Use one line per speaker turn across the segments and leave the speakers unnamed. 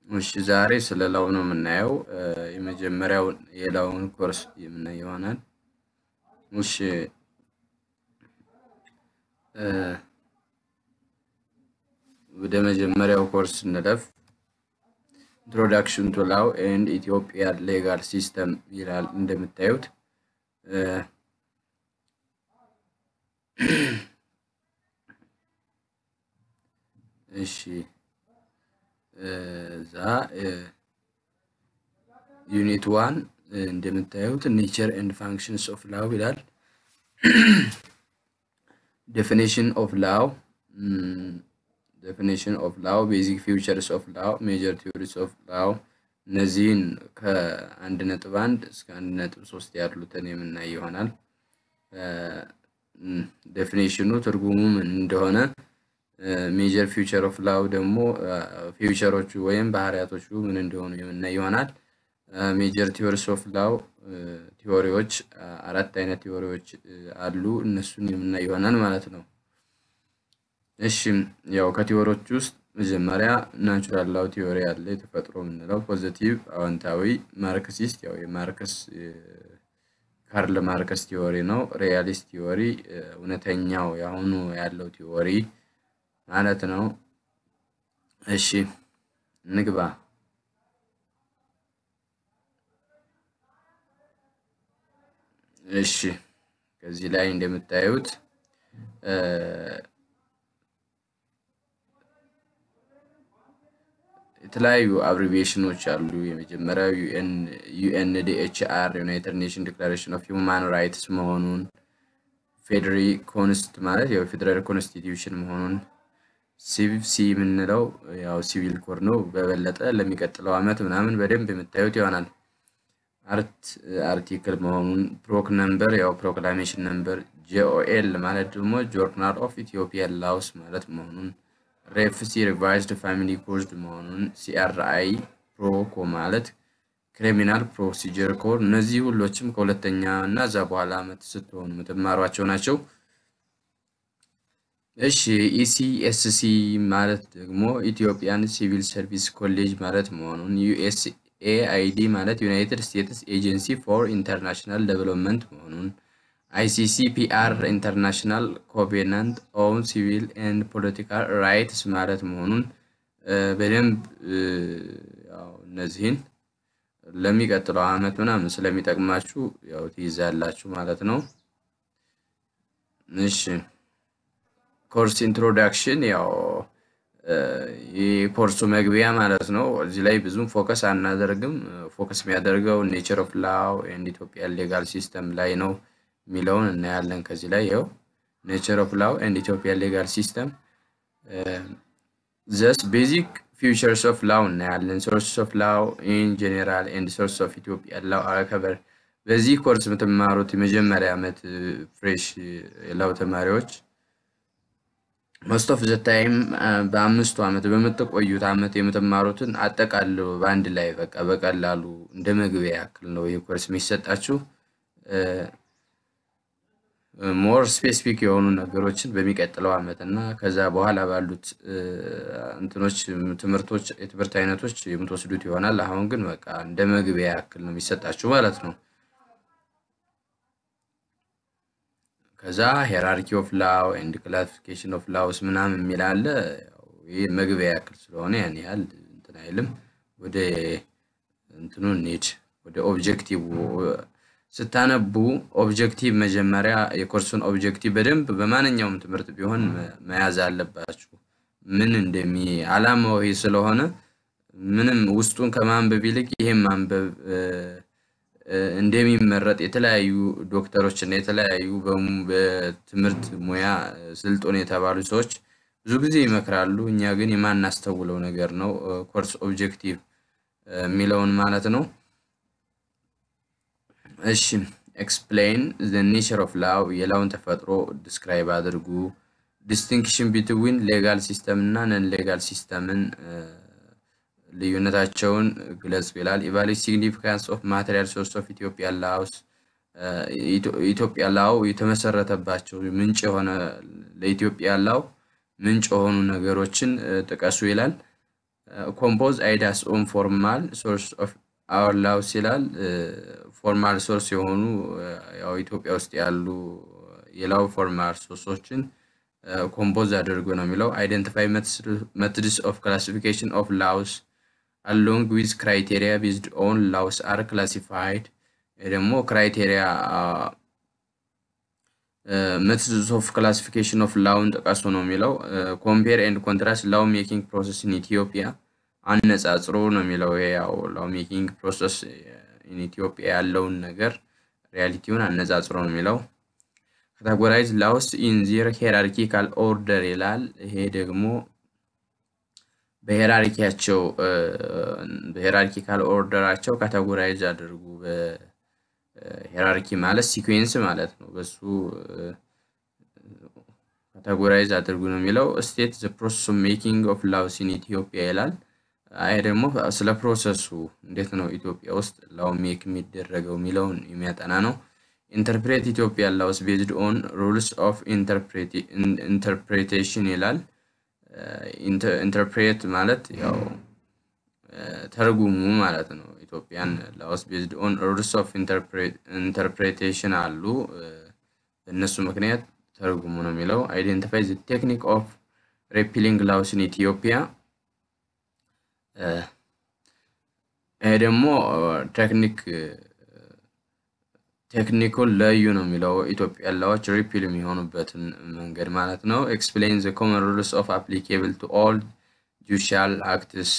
እሺ ዛሬ ስለ ላው ነው የምናየው። የመጀመሪያው የላውን ኮርስ የምናይ ይሆናል። እሺ ወደ መጀመሪያው ኮርስ እንለፍ። ኢንትሮዳክሽን ቱ ላው ኤንድ ኢትዮጵያ ሌጋል ሲስተም ይላል እንደምታዩት እሺ እዛ ዩኒት ዋን እንደምታዩት ኔቸር ኤንድ ፋንክሽንስ ኦፍ ላው ይላል። ዴፊኒሽን ኦፍ ላው ዴፊኒሽን ኦፍ ላው ቤዚክ ፊውቸርስ ኦፍ ላው ሜጀር ቲዮሪስ ኦፍ ላው እነዚህን ከአንድ ነጥብ አንድ እስከ አንድ ነጥብ ሶስት ያሉትን የምናይ ይሆናል። ዴፊኒሽኑ ትርጉሙ ምን እንደሆነ ሜጀር ፊውቸር ኦፍ ላው ደግሞ ፊውቸሮቹ ወይም ባህሪያቶቹ ምን እንደሆኑ የምናይ ይሆናል። ሜጀር ቲዮሪስ ኦፍ ላው ቲዎሪዎች አራት አይነት ቲዎሪዎች አሉ። እነሱን የምናይ ይሆናል ማለት ነው። እሺ ያው ከቲዎሪዎች ውስጥ መጀመሪያ ናቹራል ላው ቲዎሪ አለ፣ የተፈጥሮ የምንለው ፖዚቲቭ አዎንታዊ፣ ማርክሲስት ያው የማርክስ ካርል ማርክስ ቲዎሪ ነው። ሪያሊስት ቲዎሪ እውነተኛው የአሁኑ ያለው ቲዎሪ ማለት ነው። እሺ እንግባ። እሺ ከዚህ ላይ እንደምታዩት የተለያዩ አብሪቪዬሽኖች አሉ። የመጀመሪያው ዩኤንዲኤችአር ዩናይትድ ኔሽን ዲክላሬሽን ኦፍ ሂውማን ራይትስ መሆኑን፣ ፌዴሪ ኮንስት ማለት ያው ፌዴራል ኮንስቲትዩሽን መሆኑን ሲቪሲ የምንለው ያው ሲቪል ኮድ ነው። በበለጠ ለሚቀጥለው ዓመት ምናምን በደንብ የምታዩት ይሆናል። አርት አርቲክል መሆኑን፣ ፕሮክ ነምበር ያው ፕሮክላሜሽን ነምበር፣ ጄኦኤል ማለት ደግሞ ጆርናል ኦፍ ኢትዮጵያን ላውስ ማለት መሆኑን፣ ሬፍሲ ሪቫይዝድ ፋሚሊ ኮድ መሆኑን፣ ሲአርአይ ፕሮኮ ማለት ክሪሚናል ፕሮሲጀር ኮድ። እነዚህ ሁሎችም ከሁለተኛ እና እዛ በኋላ ዓመት ስትሆኑ የምትማሯቸው ናቸው። እሺ ኢሲኤስሲ ማለት ደግሞ ኢትዮጵያን ሲቪል ሰርቪስ ኮሌጅ ማለት መሆኑን ዩኤስኤአይዲ ማለት ዩናይትድ ስቴትስ ኤጀንሲ ፎር ኢንተርናሽናል ዴቨሎፕመንት መሆኑን አይሲሲፒአር ኢንተርናሽናል ኮቬናንት ኦን ሲቪል ኤንድ ፖለቲካል ራይትስ ማለት መሆኑን በደንብ ያው እነዚህን ለሚቀጥለው ዓመት ምናምን ስለሚጠቅማችሁ ያው ትይዛላችሁ ማለት ነው። እሺ ኮርስ ኢንትሮዳክሽን ያው የኮርሱ መግቢያ ማለት ነው። እዚህ ላይ ብዙም ፎከስ አናደርግም። ፎከስ የሚያደርገው ኔቸር ኦፍ ላው ኤንድ ኢትዮጵያን ሌጋል ሲስተም ላይ ነው የሚለውን እናያለን። ከዚህ ላይ ያው ኔቸር ኦፍ ላው ኤንድ ኢትዮጵያን ሌጋል ሲስተም ዘስ ቤዚክ ፊውቸርስ ኦፍ ላው እናያለን። ሶርስ ኦፍ ላው ኢን ጄኔራል ኤንድ ሶርስ ኦፍ ኢትዮጵያን ላው አከበር በዚህ ኮርስ የምትማሩት የመጀመሪያ ዓመት ፍሬሽ የላው ተማሪዎች ሞስት ኦፍ ዘ ታይም በአምስቱ ዓመት በምትቆዩት ዓመት የምትማሩትን አጠቃሎ በአንድ ላይ በቃ በቀላሉ እንደ መግቢያ ያክል ነው ይህ ኮርስ የሚሰጣችሁ። ሞር ስፔሲፊክ የሆኑ ነገሮችን በሚቀጥለው ዓመት እና ከዛ በኋላ ባሉት እንትኖች ትምህርቶች የትምህርት አይነቶች የምትወስዱት ይሆናል። አሁን ግን በቃ እንደ መግቢያ ያክል ነው የሚሰጣችሁ ማለት ነው። ከዛ ሄራርኪ ኦፍ ላው ኤንድ ክላሲፊኬሽን ኦፍ ላውስ ምናምን የሚል አለ። ይህ መግቢያ ያክል ስለሆነ ያን ያህል እንትን አይልም። ወደ እንትኑ እንሂድ። ወደ ኦብጀክቲቭ ስታነቡ ኦብጀክቲቭ መጀመሪያ የኮርሱን ኦብጀክቲቭ በደንብ በማንኛውም ትምህርት ቢሆን መያዝ አለባችሁ። ምን እንደሚ አላማው ይሄ ስለሆነ ምንም ውስጡን ከማንበብ ይልቅ ይሄን ማንበብ እንደሚመረጥ የተለያዩ ዶክተሮች እና የተለያዩ በትምህርት ሙያ ስልጡን የተባሉ ሰዎች ብዙ ጊዜ ይመክራሉ። እኛ ግን የማናስተውለው ነገር ነው ኮርስ ኦብጀክቲቭ የሚለውን ማለት ነው። እሺ ኤክስፕሌን ዘ ኔቸር ኦፍ ላው የላውን ተፈጥሮ ዲስክራይብ አድርጉ። ዲስቲንክሽን ቢትዊን ሌጋል ሲስተም እና ነን ሌጋል ሲስተምን ልዩነታቸውን ግለጹ ይላል። ኢቫሉዌት ሲግኒፊካንስ ኦፍ ማቴሪያል ሶርስ ኦፍ ኢትዮጵያ ላውስ ኢትዮጵያ ላው የተመሰረተባቸው ምንጭ የሆነ ለኢትዮጵያ ላው ምንጭ የሆኑ ነገሮችን ጥቀሱ ይላል። ኮምፖዝ አይዳስ ኦን ፎርማል ሶርስ ኦፍ አወር ላውስ ይላል። ፎርማል ሶርስ የሆኑ ያው ኢትዮጵያ ውስጥ ያሉ የላው ፎርማል ሶርሶችን ኮምፖዝ አድርጎ ነው የሚለው። አይደንቲፋይ መትድስ ኦፍ ክላሲፊኬሽን ኦፍ ላውስ አሎንግ ዊዝ ክራይቴሪያ ቤዝድ ኦን ላውስ አር ክላሲፋይድ ደግሞ ክራይቴሪያ ሜትድስ ኦፍ ክላሲፊኬሽን ኦፍ ላውን ጥቀሱ ነው የሚለው። ኮምፔር ኤንድ ኮንትራስት ላው ሜኪንግ ፕሮሰስ ኢን ኢትዮጵያ አነጻጽሮ ነው የሚለው። ይሄ ያው ላው ሜኪንግ ፕሮሰስ ኢን ኢትዮጵያ ያለውን ነገር ሪያሊቲውን አነጻጽሮ ነው የሚለው። ካታጎራይዝ ላውስ ኢን ዚር ሄራርኪካል ኦርደር ይላል። ይሄ ደግሞ በሄራርኪያቸው በሄራርኪካል ኦርደራቸው ካታጎራይዝ አድርጉ። ሄራርኪ ማለት ሲኩዌንስ ማለት ነው። በሱ ካታጎራይዝ አድርጉ ነው የሚለው። ስቴት ዘ ፕሮሰስ ኦፍ ሜኪንግ ኦፍ ላውስ ኢን ኢትዮጵያ ይላል። አይ ደግሞ ስለ ፕሮሰሱ እንዴት ነው ኢትዮጵያ ውስጥ ላው ሜክ የሚደረገው የሚለውን የሚያጠና ነው። ኢንተርፕሬት ኢትዮጵያ ላውስ ቤዝድ ኦን ሩልስ ኦፍ ኢንተርፕሬቴሽን ይላል። ኢንተርፕሬት ማለት ያው ተርጉሙ ማለት ነው። ኢትዮጵያን ላውስ ቤዝድ ኦን ሩልስ ኦፍ ኢንተርፕሬቴሽን አሉ። በእነሱ ምክንያት ተርጉሙ ነው የሚለው። አይዴንቲፋይ ዘ ቴክኒክ ኦፍ ሬፒሊንግ ላውስ ኢን ኢትዮጵያ። ይሄ ደግሞ ቴክኒክ ቴክኒኩን ለዩ ነው የሚለው ኢትዮጵያ ላዎች ሪፒል የሚሆኑበትን መንገድ ማለት ነው። ኤክስፕሌን ዘ ኮመን ሩልስ ኦፍ አፕሊኬብል ቱ ኦል ጁዲሻል አክትስ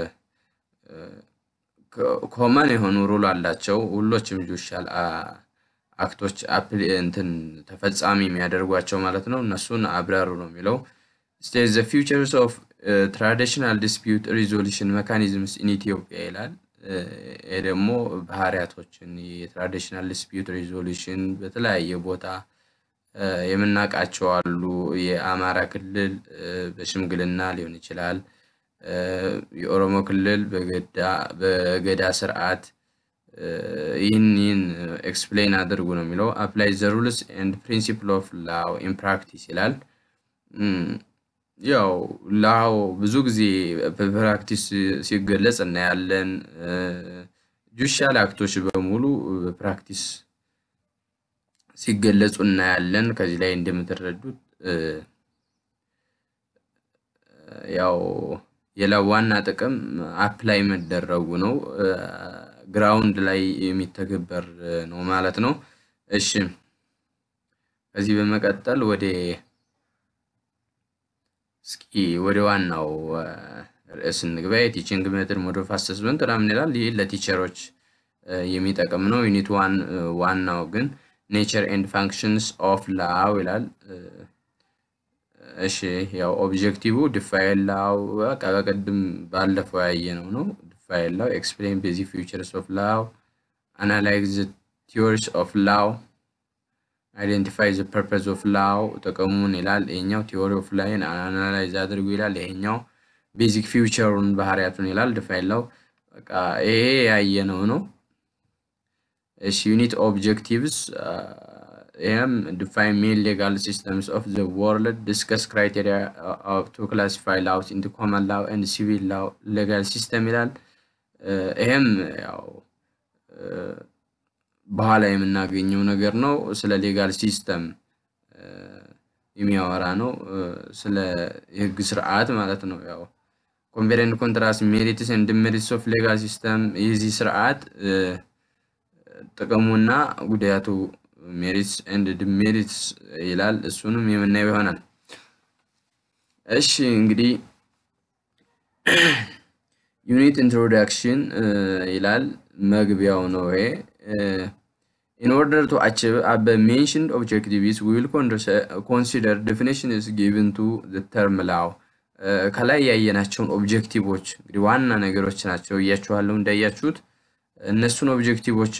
ኮመን የሆኑ ሩል አላቸው። ሁሎችም ጁዲሻል አክቶች እንትን ተፈጻሚ የሚያደርጓቸው ማለት ነው። እነሱን አብራሩ ነው የሚለው። ስቴት ዘ ፊውቸርስ ኦፍ ትራዲሽናል ዲስፒዩት ሪዞሉሽን መካኒዝምስ ኢን ኢትዮጵያ ይላል። ይህ ደግሞ ባህሪያቶችን የትራዲሽናል ዲስፒዩት ሪዞሉሽን በተለያየ ቦታ የምናውቃቸው አሉ። የአማራ ክልል በሽምግልና ሊሆን ይችላል። የኦሮሞ ክልል በገዳ ስርዓት ይህን ይህን ኤክስፕሌን አድርጉ ነው የሚለው። አፕላይ ዘ ሩልስ ኤንድ ፕሪንሲፕል ኦፍ ላው ኢን ፕራክቲስ ይላል። ያው ላው ብዙ ጊዜ በፕራክቲስ ሲገለጽ እናያለን። ጁዲሻል አክቶች በሙሉ በፕራክቲስ ሲገለጹ እናያለን። ከዚህ ላይ እንደምትረዱት ያው የላው ዋና ጥቅም አፕላይ መደረጉ ነው። ግራውንድ ላይ የሚተገበር ነው ማለት ነው። እሺ ከዚህ በመቀጠል ወደ እስኪ ወደ ዋናው ርዕስ እንግባ። የቲችንግ ሜትድ ሞድ ኦፍ አሰስመንት ምናምን ይላል። ይህ ለቲቸሮች የሚጠቅም ነው። ዩኒት ዋን ዋናው ግን ኔቸር ኤንድ ፋንክሽንስ ኦፍ ላው ይላል። እሺ ያው ኦብጀክቲቭ ዲፋይን ላው በቃ በቅድም ባለፈው ያየነው ነው። ዲፋይን ላው ኤክስፕሌን ቤዚክ ፊውቸርስ ኦፍ ላው አናላይዝ ቲዮሪስ ኦፍ ላው አይዴንቲፋይ ዘ ፐርፐዝ ኦፍ ላው ጥቅሙን ይላል። ይሄኛው ቲዮሪ ኦፍ ላይን አናላይዝ አድርጉ ይላል። ይሄኛው ቤዚክ ፊውቸሩን ባህሪያቱን ይላል። ዲፋይን ላው በቃ ይሄ ያየነው ነው። እሺ ዩኒት ኦብጀክቲቭስ ይህም ዲፋይን ሜን ሌጋል ሲስተምስ ኦፍ ዘ ወርልድ ዲስከስ ክራይቴሪያ ቱ ክላሲፋይ ላውስ ኢንቱ ኮመን ላው ኤንድ ሲቪል ላው ሌጋል ሲስተም ይላል። ይህም ያው በኋላ የምናገኘው ነገር ነው። ስለ ሌጋል ሲስተም የሚያወራ ነው። ስለ የህግ ስርዓት ማለት ነው። ያው ኮምፔር ኤንድ ኮንትራስት ሜሪትስ ኤንድ ዲሜሪትስ ኦፍ ሌጋል ሲስተም የዚህ ስርዓት ጥቅሙና ጉዳቱ ሜሪትስ ኤንድ ዲሜሪትስ ይላል። እሱንም የምናየው ይሆናል። እሺ እንግዲህ ዩኒት ኢንትሮዳክሽን ይላል። መግቢያው ነው ይሄ። ኢን ኦርደር ቱ አቺቭ አበ ሜንሽንድ ኦብጀክቲቭስ ዊ ዊል ኮንሲደር ዴፊኒሽንስ ጊቭን ቱ ዘ ተርም ላው። ከላይ ያየናቸውን ኦብጀክቲቮች እንግዲህ ዋና ነገሮች ናቸው እያችኋለሁ እንዳያችሁት እነሱን ኦብጀክቲቮች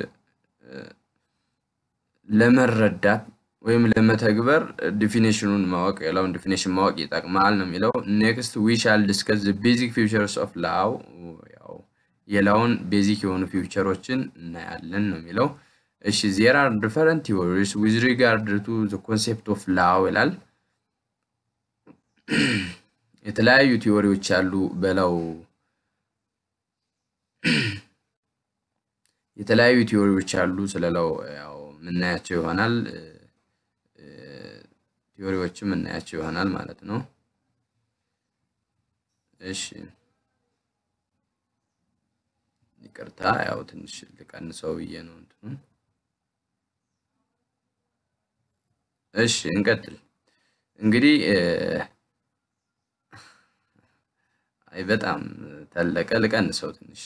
ለመረዳት ወይም ለመተግበር ዲፊኔሽኑን ማወቅ የላውን ዲፊኔሽን ማወቅ ይጠቅማል ነው የሚለው። ኔክስት ዊ ሻል ዲስከስ ዘ ቤዚክ ፊውቸርስ ኦፍ ላው ያው የላውን ቤዚክ የሆኑ ፊውቸሮችን እናያለን ነው የሚለው። እሺ ዜር አር ዲፈረንት ቲዎሪስ ዊዝ ሪጋርድ ቱ ዘ ኮንሴፕት ኦፍ ላው ይላል። የተለያዩ ቲዎሪዎች አሉ በለው የተለያዩ ቲዎሪዎች አሉ ስለለው ያው የምናያቸው ይሆናል ቲዎሪዎችም የምናያቸው ይሆናል ማለት ነው። እሺ ይቅርታ ያው ትንሽ ልቀንሰው ብዬ ነው እንትኑን። እሺ እንቀጥል። እንግዲህ አይ በጣም ተለቀ፣ ልቀንሰው ትንሽ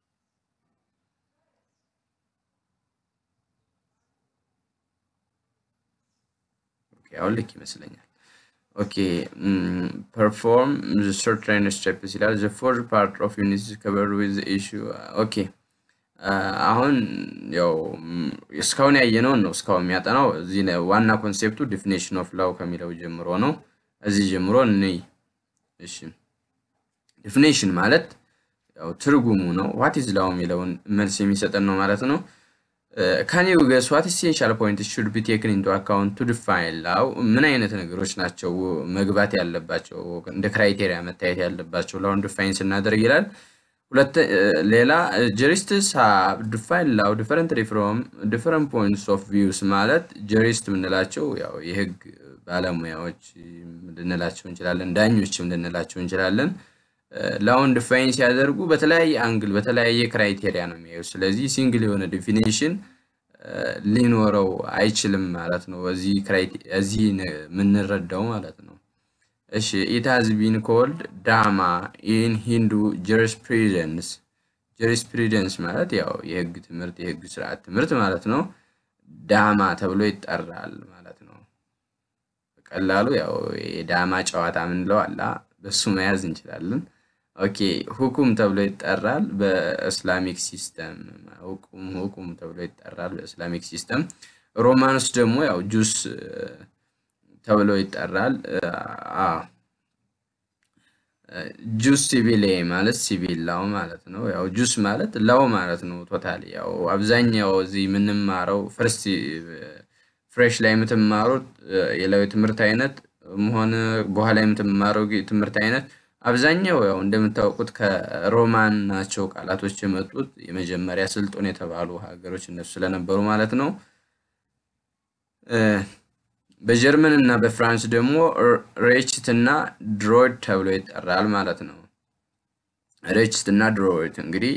አሁን ልክ ይመስለኛል። ኦኬ ፐርፎርም ሰርተን ስቴፕስ ይላል ዘ ፎርዝ ፓርት ኦፍ ዩኒት ከቨር ዊዝ ኢሹ ኦኬ አሁን ያው እስካሁን ያየነውን ነው እስካሁን የሚያጠናው እዚህ ዋና ኮንሴፕቱ ዲፊኔሽን ኦፍ ላው ከሚለው ጀምሮ ነው። እዚህ ጀምሮ እንይ። እሺ ዲፊኔሽን ማለት ያው ትርጉሙ ነው። ዋት ኢዝ ላው የሚለውን መልስ የሚሰጠን ነው ማለት ነው። ካን ዩ ገስ ዋት ኢሴንሻል ፖይንት ሹድ ቢ ቴክን ኢንቱ አካውንት ቱ ዲፋይን ላው? ምን አይነት ነገሮች ናቸው መግባት ያለባቸው እንደ ክራይቴሪያ መታየት ያለባቸው ላውን ዲፋይን ስናደርግ ይላል። ሌላ ጀሪስትስ ሃቭ ዲፋይን ላው ዲፈረንትሊ ፍሮም ዲፈረንት ፖይንትስ ኦፍ ቪውስ ማለት ጀሪስት የምንላቸው ያው የህግ ባለሙያዎች ልንላቸው እንችላለን፣ ዳኞችም ልንላቸው እንችላለን። ላውን ዲፋይን ሲያደርጉ በተለያየ አንግል በተለያየ ክራይቴሪያ ነው የሚያዩ። ስለዚህ ሲንግል የሆነ ዲፊኒሽን ሊኖረው አይችልም ማለት ነው። እዚህ የምንረዳው ማለት ነው። እሺ ኢት ሃዝ ቢን ኮልድ ዳማ ኢን ሂንዱ ጀሪስፕሩደንስ። ጀሪስፕሩደንስ ማለት ያው የህግ ትምህርት የህግ ስርዓት ትምህርት ማለት ነው። ዳማ ተብሎ ይጠራል ማለት ነው። በቀላሉ ያው የዳማ ጨዋታ ምንለው አላ በሱ መያዝ እንችላለን። ኦኬ ሁኩም ተብሎ ይጠራል በእስላሚክ ሲስተም። ሁኩም ሁኩም ተብሎ ይጠራል በእስላሚክ ሲስተም። ሮማንስ ደግሞ ያው ጁስ ተብሎ ይጠራል። ጁስ ሲቪሌ ማለት ሲቪል ላው ማለት ነው። ያው ጁስ ማለት ላው ማለት ነው። ቶታሊ ያው አብዛኛው እዚህ የምንማረው ፍርስት ፍሬሽ ላይ የምትማሩት የላው የትምህርት አይነት ሆነ በኋላ የምትማረው ትምህርት አይነት አብዛኛው ያው እንደምታውቁት ከሮማን ናቸው ቃላቶች የመጡት የመጀመሪያ ስልጡን የተባሉ ሀገሮች እነሱ ስለነበሩ ማለት ነው። በጀርመን እና በፍራንስ ደግሞ ሬችት እና ድሮይድ ተብሎ ይጠራል ማለት ነው። ሬችት እና ድሮይድ እንግዲህ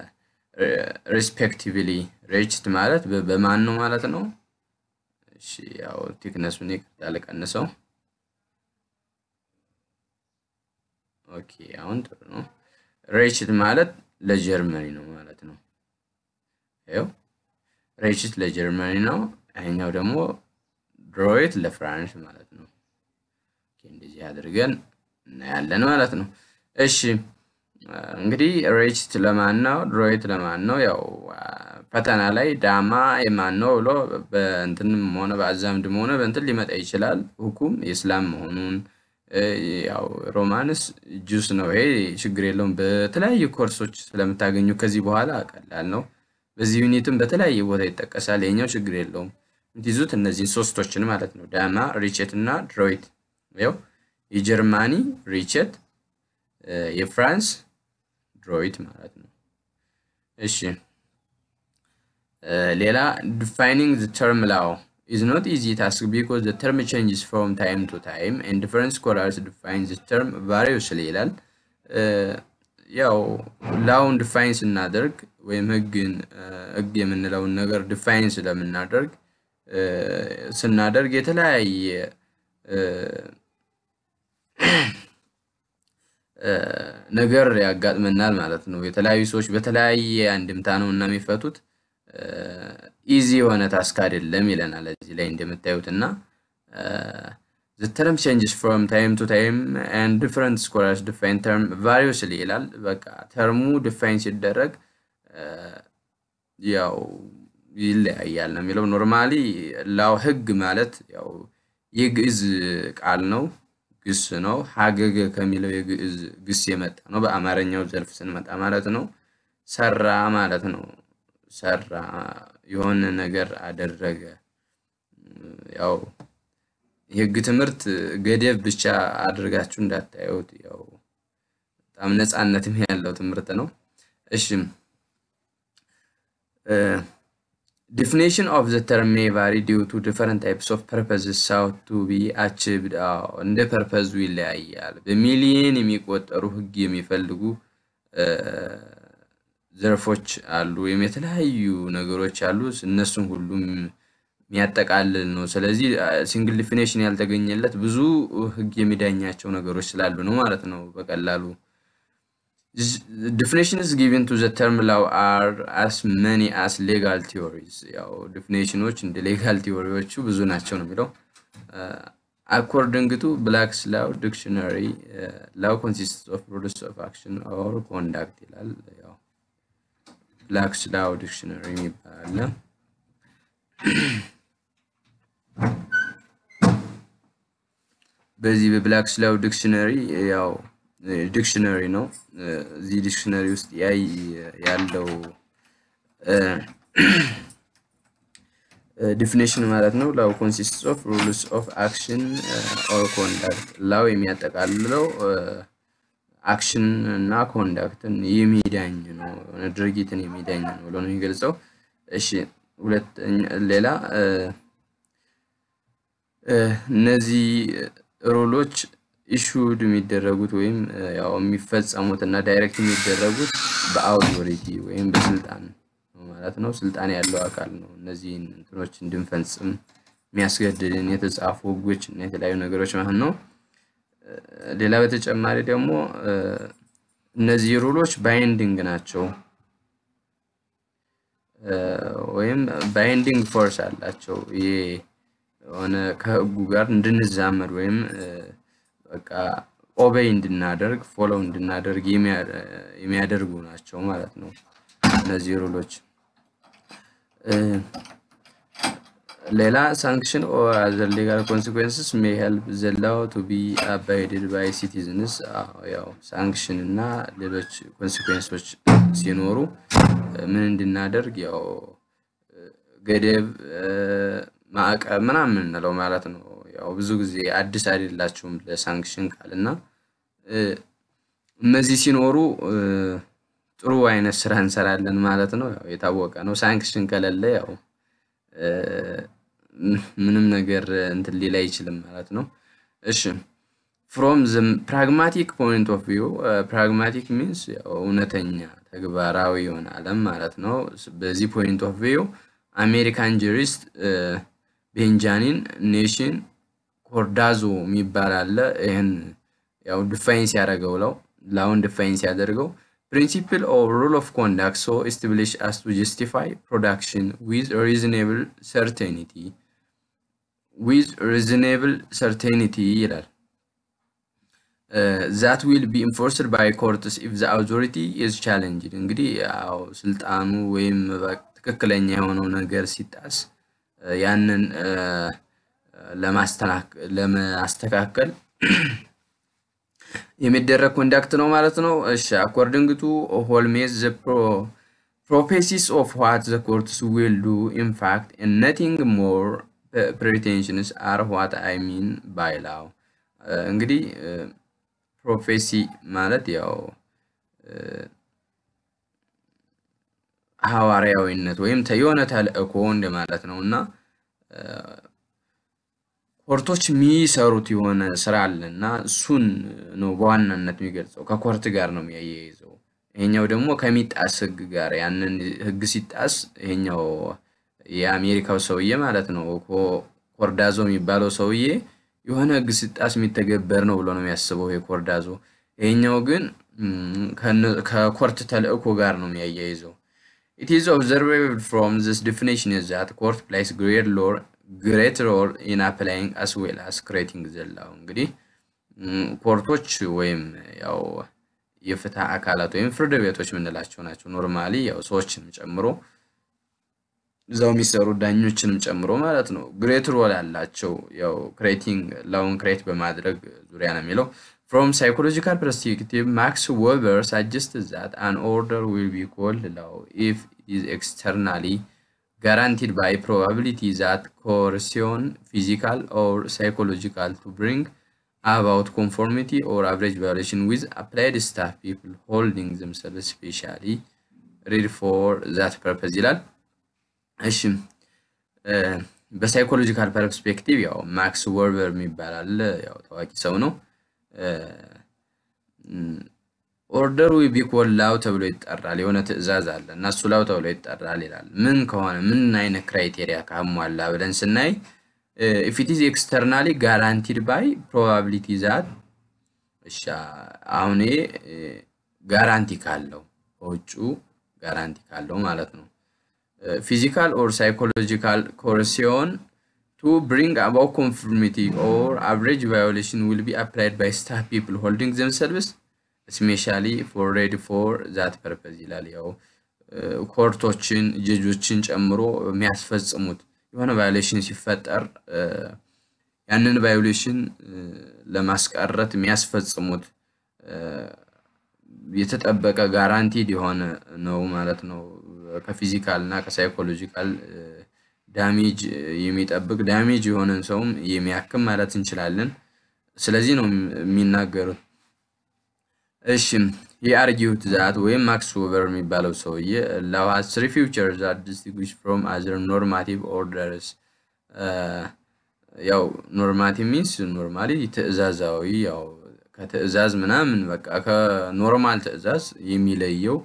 ሪስፔክቲቭሊ ሬችት ማለት በማን ነው ማለት ነው። እሺ ያው ቲክነሱን ይቅርታ ልቀንሰው። ኦኬ አሁን ጥሩ ነው። ሬችት ማለት ለጀርመኒ ነው ማለት ነው። ይኸው ሬችት ለጀርመኒ ነው። ይሄኛው ደግሞ ድሮይት ለፍራንስ ማለት ነው። እንደዚህ አድርገን እናያለን ማለት ነው። እሺ እንግዲህ ሬችት ለማን ነው? ድሮይት ለማን ነው? ያው ፈተና ላይ ዳማ የማን ነው ብሎ በእንትንም ሆነ በአዛምድም ሆነ በእንትን ሊመጣ ይችላል። ሁኩም የእስላም መሆኑን ያው ሮማንስ ጁስ ነው። ይሄ ችግር የለውም። በተለያዩ ኮርሶች ስለምታገኙ ከዚህ በኋላ ቀላል ነው። በዚህ ዩኒትም በተለያየ ቦታ ይጠቀሳል። ይሄኛው ችግር የለውም። የምትይዙት እነዚህን ሶስቶችን ማለት ነው። ዳማ፣ ሪቼት እና ድሮይት። ያው የጀርማኒ ሪቼት፣ የፍራንስ ድሮይት ማለት ነው። እሺ ሌላ ዲፋይኒንግ ዘ ተርም ላው is not easy task because the term changes from time to time and different scholars define the term variously ይላል። ያው ላውን ዲፋይን ስናደርግ ወይም ህግን ህግ የምንለውን ነገር ዲፋይን ስለምናደርግ ስናደርግ የተለያየ ነገር ያጋጥመናል ማለት ነው። የተለያዩ ሰዎች በተለያየ አንድምታ ነው እና የሚፈቱት ኢዚ የሆነ ታስክ አይደለም ይለናል እዚህ ላይ እንደምታዩት እና the term changes from time to time and different scholars define term variously ይላል። በቃ ተርሙ ዲፋይን ሲደረግ ያው ይለያያል ነው የሚለው። ኖርማሊ ላው ህግ ማለት ያው የግዕዝ ቃል ነው፣ ግስ ነው። ሀገገ ከሚለው የግዕዝ ግስ የመጣ ነው። በአማርኛው ዘርፍ ስንመጣ ማለት ነው ሰራ ማለት ነው። ሰራ የሆነ ነገር አደረገ። ያው የህግ ትምህርት ገደብ ብቻ አድርጋችሁ እንዳታዩት። ያው በጣም ነፃነትም ያለው ትምህርት ነው። እሺ ዲፊኒሽን ኦፍ ዘ ተርም ሜይ ቫሪ ዲው ቱ ዲፈረንት ታይፕስ ኦፍ ፐርፐዝስ ሳውት ቱ ቢ አቺቭድ። እንደ ፐርፐዙ ይለያያል። በሚሊየን የሚቆጠሩ ህግ የሚፈልጉ ዘርፎች አሉ፣ ወይም የተለያዩ ነገሮች አሉ። እነሱን ሁሉም የሚያጠቃልል ነው። ስለዚህ ሲንግል ዲፊኔሽን ያልተገኘለት ብዙ ህግ የሚዳኛቸው ነገሮች ስላሉ ነው ማለት ነው። በቀላሉ ዲፊኔሽንስ ጊቨን ቱ ዘ ተርም ላው አር አስ መኒ አስ ሌጋል ቲዎሪስ። ያው ዲፊኔሽኖች እንደ ሌጋል ቲዎሪዎቹ ብዙ ናቸው ነው የሚለው። አኮርዲንግ ቱ ብላክስ ላው ዲክሽነሪ ላው ኮንሲስትስ ኦፍ ሩልስ ኦፍ አክሽን ኦር ኮንዳክት ይላል። ያው ብላክስ ላው ዲክሽነሪ የሚባል በዚህ በብላክስ ላው ዲክሽነሪ ያው ዲክሽነሪ ነው። እዚህ ዲክሽነሪ ውስጥ ያይ ያለው ዲፊኔሽን ማለት ነው። ላው ኮንሲስትስ ኦፍ ሩልስ ኦፍ አክሽን ኦር ኮንዳክት። ላው የሚያጠቃልለው አክሽን እና ኮንዳክትን የሚዳኝ ነው፣ ድርጊትን የሚዳኝ ነው ብሎ ነው የሚገልጸው። እሺ ሁለተኛ ሌላ እነዚህ ሩሎች ኢሹድ የሚደረጉት ወይም ያው የሚፈጸሙት እና ዳይሬክት የሚደረጉት በአውቶሪቲ ወይም በስልጣን ነው ማለት ነው። ስልጣን ያለው አካል ነው እነዚህን እንትኖች እንድንፈጽም የሚያስገድድን የተጻፉ ሕጎች እና የተለያዩ ነገሮች ማለት ነው። ሌላ በተጨማሪ ደግሞ እነዚህ ሩሎች ባይንዲንግ ናቸው ወይም ባይንዲንግ ፎርስ አላቸው። ይሄ የሆነ ከህጉ ጋር እንድንዛመድ ወይም በቃ ኦቤይ እንድናደርግ ፎሎው እንድናደርግ የሚያደርጉ ናቸው ማለት ነው። እነዚህ ሩሎች ሌላ ሳንክሽን ኦር አዘር ሌጋል ኮንሲኩዌንስስ ሜይ ሄልፕ ዘ ላው ቱ ቢ አባይድድ ባይ ሲቲዝንስ። ያው ሳንክሽን እና ሌሎች ኮንሲኩዌንሶች ሲኖሩ ምን እንድናደርግ ያው ገደብ፣ ማዕቀብ ምናምን የምንለው ማለት ነው። ያው ብዙ ጊዜ አዲስ አይደላችሁም ለሳንክሽን ቃል እና እነዚህ ሲኖሩ ጥሩ አይነት ስራ እንሰራለን ማለት ነው። ያው የታወቀ ነው። ሳንክሽን ከሌለ ያው ምንም ነገር እንትን ሊል አይችልም ማለት ነው። እሺ ፍሮም ዘ ፕራግማቲክ ፖይንት ኦፍ ቪው ፕራግማቲክ ሚንስ ያው እውነተኛ ተግባራዊ የሆነ ዓለም ማለት ነው። በዚህ ፖይንት ኦፍ ቪው አሜሪካን ጁሪስት ቤንጃሚን ኔሽን ኮርዳዞ የሚባል አለ። ይህን ያው ዲፋይን ሲያደርገው ለው ላውን ዲፋይን ሲያደርገው ፕሪንሲፕል ኦፍ ሩል ኦፍ ኮንዳክት ሶ ኤስታብሊሽ አስ ቱ ጀስቲፋይ ፕሮዳክሽን ዊዝ ሪዝኔብል ሰርቴኒቲ ዊዝ ሪዝኔብል ሰርቴኒቲ ይላል። ዛት ዊል ቢ ኢንፎርስድ ባይ ኮርትስ ኢፍ ዘ አውቶሪቲ ኢዝ ቻሌንጅድ። እንግዲህ ያው ስልጣኑ ወይም ትክክለኛ የሆነው ነገር ሲጣስ ያንን ለማስተካከል የሚደረግ ኮንዳክት ነው ማለት ነው። እሺ አኮርዲንግ ቱ ሆልሜዝ ዘ ፕሮፔሲስ ኦፍ ዋት ዘ ኮርትስ ዊል ዱ ኢን ፋክት ነቲንግ ሞር ፕሬቴንሽንስ አር ዋት አይ ሚን ባይ ላው። እንግዲህ ፕሮፌሲ ማለት ያው ሐዋርያዊነት ወይም የሆነ ተልእኮ እንደማለት ነው እና ኮርቶች የሚሰሩት የሆነ ስራ አለ እና እሱን ነው በዋናነት የሚገልጸው። ከኮርት ጋር ነው የሚያያይዘው። ይሄኛው ደግሞ ከሚጣስ ህግ ጋር ያንን ህግ ሲጣስ ይሄኛው የአሜሪካው ሰውዬ ማለት ነው ኮርዳዞ የሚባለው ሰውዬ የሆነ ህግ ሲጣስ የሚተገበር ነው ብሎ ነው የሚያስበው ይሄ ኮርዳዞ። ይሄኛው ግን ከኮርት ተልእኮ ጋር ነው የሚያያይዘው። ኢት ኢዝ ኦብዘርቬብል ፍሮም ዚስ ዲፊኒሽን ዛት ኮርት ፕሌይስ ግሬት ሎር ግሬት ሮል ኢን አፕላይንግ አስ ዌል አስ ክሬቲንግ ዘላው እንግዲህ ኮርቶች ወይም ያው የፍትህ አካላት ወይም ፍርድ ቤቶች የምንላቸው ናቸው። ኖርማሊ ያው ሰዎችንም ጨምሮ እዛው የሚሰሩ ዳኞችንም ጨምሮ ማለት ነው። ግሬት ሮል ያላቸው ያው ክሬቲንግ ላውን ክሬት በማድረግ ዙሪያ ነው የሚለው። ፍሮም ሳይኮሎጂካል ፐርስፔክቲቭ ማክስ ዌበር ሳጀስት ዛት አን ኦርደር ዊል ቢ ኮልድ ላው ኢፍ ኢዝ ኤክስተርናሊ guaranteed by probability that coercion, physical or psychological, to bring about conformity or average violation with applied staff people holding themselves specially ready for that purpose ይላል። እሺ በሳይኮሎጂካል ፐርስፔክቲቭ ያው ማክስ ወርበር የሚባል አለ። ያው ታዋቂ ሰው ነው። ኦርደሩ ቢኮን ላው ተብሎ ይጠራል። የሆነ ትዕዛዝ አለ እና እሱ ላው ተብሎ ይጠራል ይላል። ምን ከሆነ ምን አይነት ክራይቴሪያ ካሟላ ብለን ስናይ ኢፍ ኢት ኢዝ ኤክስተርናሊ ጋራንቲድ ባይ ፕሮባቢሊቲ ዛት እሺ፣ አሁን ጋራንቲ ካለው በውጩ ጋራንቲ ካለው ማለት ነው። ፊዚካል ኦር ሳይኮሎጂካል ኮርሲዮን ቱ ብሪንግ አባውት ኮንፎርሚቲ ኦር አቨሬጅ ቫዮሌሽን ዊል ቢ አፕላይድ ባይ ስታፍ ፒፕል ሆልዲንግ ዘምሰልቭስ ስፔሻሊ ፎር ሬዲ ፎር ዛት ፐርፐዝ ይላል። ያው ኮርቶችን ጀጆችን ጨምሮ የሚያስፈጽሙት የሆነ ቫዮሌሽን ሲፈጠር ያንን ቫዮሌሽን ለማስቀረት የሚያስፈጽሙት የተጠበቀ ጋራንቲድ የሆነ ነው ማለት ነው። ከፊዚካል እና ከሳይኮሎጂካል ዳሜጅ የሚጠብቅ ዳሜጅ የሆነን ሰውም የሚያክም ማለት እንችላለን። ስለዚህ ነው የሚናገሩት። እሺ የአርጊውት ዛት ወይም ማክስ ዌበር የሚባለው ሰውዬ ላው ሃዝ ትሪ ፊውቸር ዛት ዲስቲንጉሽ ፍሮም አዘር ኖርማቲቭ ኦርደርስ ያው ኖርማቲቭ ሚንስ ኖርማሊ ትዕዛዛዊ ያው ከትዕዛዝ ምናምን በቃ ከኖርማል ትዕዛዝ የሚለየው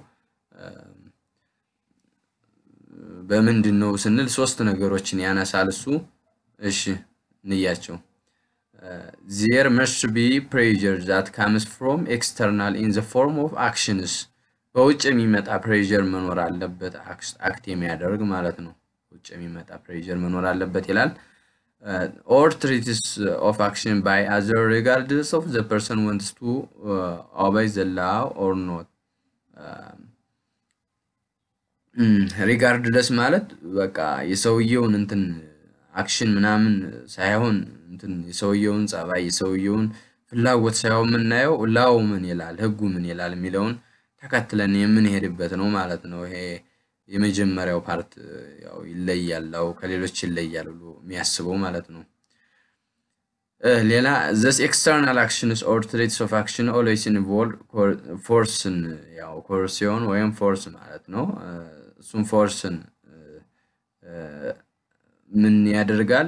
በምንድን ነው ስንል ሶስት ነገሮችን ያነሳል እሱ። እሺ እንያቸው። ዜር መስት ቢ ፕሬዠር ዛት ካምስ ፍሮም ኤክስተርናል ኢን ዘ ፎርም ኦፍ አክሽንስ በውጭ የሚመጣ ፕሬዠር መኖር አለበት፣ አክት የሚያደርግ ማለት ነው። ውጭ የሚመጣ ፕሬዠር መኖር አለበት ይላል። ኦር ትሪትስ ኦፍ አክሽን ባይ አዘር ሪጋርድስ ኦፍ ዘ ፐርሰን ወንትስ ቱ ኦበይ ዘ ላው ኦር ኖት ሪጋርድለስ ማለት በቃ የሰውየውን እንትን አክሽን ምናምን ሳይሆን እንትን የሰውየውን ጸባይ የሰውየውን ፍላጎት ሳይሆን የምናየው ላው ምን ይላል ህጉ ምን ይላል የሚለውን ተከትለን የምንሄድበት ነው ማለት ነው። ይሄ የመጀመሪያው ፓርት ያው ይለያል፣ ላው ከሌሎች ይለያል ብሎ የሚያስበው ማለት ነው። ሌላ ዘስ ኤክስተርናል አክሽንስ ኦር ትሬትስ ኦፍ አክሽን ኦልዌይስ ኢንቮልቭ ፎርስን ያው ኮርሲዮን ወይም ፎርስ ማለት ነው። እሱም ፎርስን ምን ያደርጋል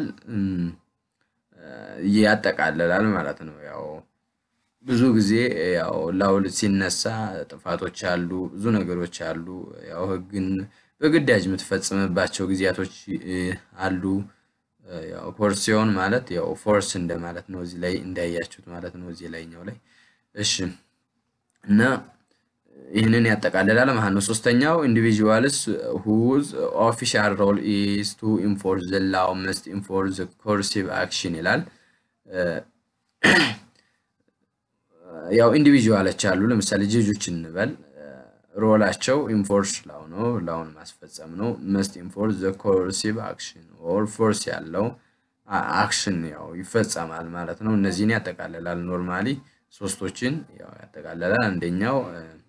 ያጠቃልላል ማለት ነው። ያው ብዙ ጊዜ ያው ላውል ሲነሳ ጥፋቶች አሉ፣ ብዙ ነገሮች አሉ። ያው ህግን በግዳጅ የምትፈጽምባቸው ጊዜያቶች አሉ። ያው ኮርሲዮን ማለት ያው ፎርስ እንደማለት ነው። እዚህ ላይ እንዳያችሁት ማለት ነው። እዚህ ላይኛው ላይ እሺ። እና ይህንን ያጠቃልላል ማለት ነው። ሶስተኛው ኢንዲቪዥዋልስ ሁዝ ኦፊሻል ሮል ኢዝ ቱ ኢንፎርስ ዘ ላው መስት ኢንፎርስ ዘ ኮርሲቭ አክሽን ይላል። ያው ኢንዲቪዥዋሎች አሉ። ለምሳሌ ጀጆች እንበል ሮላቸው ኢንፎርስ ላው ነው፣ ላውን ማስፈጸም ነው። መስት ኢንፎርስ ዘ ኮርሲቭ አክሽን ኦር ፎርስ ያለው አክሽን ያው ይፈጸማል ማለት ነው። እነዚህን ያጠቃልላል። ኖርማሊ ሶስቶችን ያው ያጠቃልላል። አንደኛው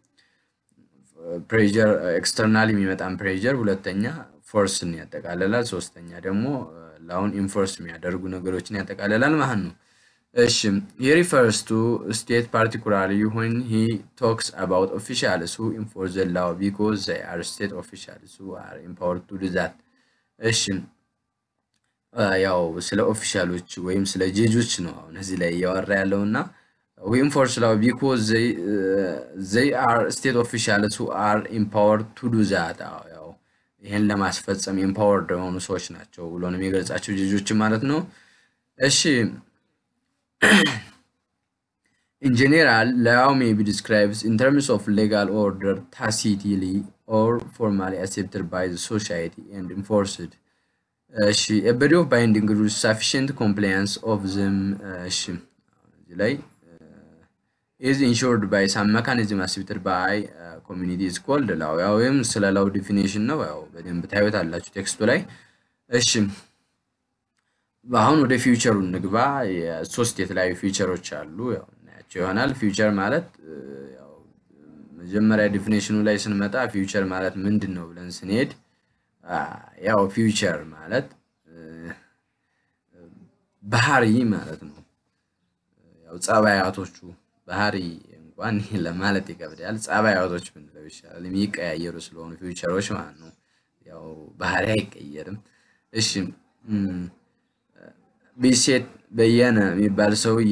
ፕሬዠር ኤክስተርናል የሚመጣን ፕሬዠር፣ ሁለተኛ ፎርስን ያጠቃልላል፣ ሶስተኛ ደግሞ ላውን ኢንፎርስ የሚያደርጉ ነገሮችን ያጠቃልላል ማለት ነው። እሺ he refers to state particularly when he talks about officials who enforce the law because they are state officials who are empowered to do that እሺ ያው ስለ ኦፊሻሎች ወይም ስለ ጀጆች ነው አሁን እዚህ ላይ እያወራ ያለው እና we enforce law because they uh, they are state officials who are empowered to do that ያው ይሄን ለማስፈጸም ኤምፓወርድ የሆኑ ሰዎች ናቸው ብሎ ነው የሚገልጻቸው ጀጆች ማለት ነው። እሺ In general, law may be described in terms of legal order tacitly or formally accepted by the society and enforced. እሺ a body of binding rules sufficient compliance of them እሺ እዚህ ላይ is ensured by some mechanism accepted by uh, community is called law ያው ወይም ስለ ላው ዲፊኒሽን ነው። ያው በደንብ ታዩታላችሁ ቴክስቱ ላይ እሺ አሁን ወደ ፊውቸሩ እንግባ። ሶስት የተለያዩ ፊውቸሮች አሉ፣ ያው እናያቸው ይሆናል። ፊውቸር ማለት ያው መጀመሪያ ዲፊኔሽኑ ላይ ስንመጣ ፊውቸር ማለት ምንድን ነው ብለን ስንሄድ ያው ፊውቸር ማለት ባህሪ ማለት ነው። ያው ጸባያቶቹ ባህሪ እንኳን ለማለት ይከብዳል። ጸባያቶች ብንለው ይሻላል። የሚቀያየሩ ስለሆኑ ፊውቸሮች ማለት ነው። ያው ባህሪ አይቀየርም። እሺ ቢሴት በየነ የሚባል ሰውዬ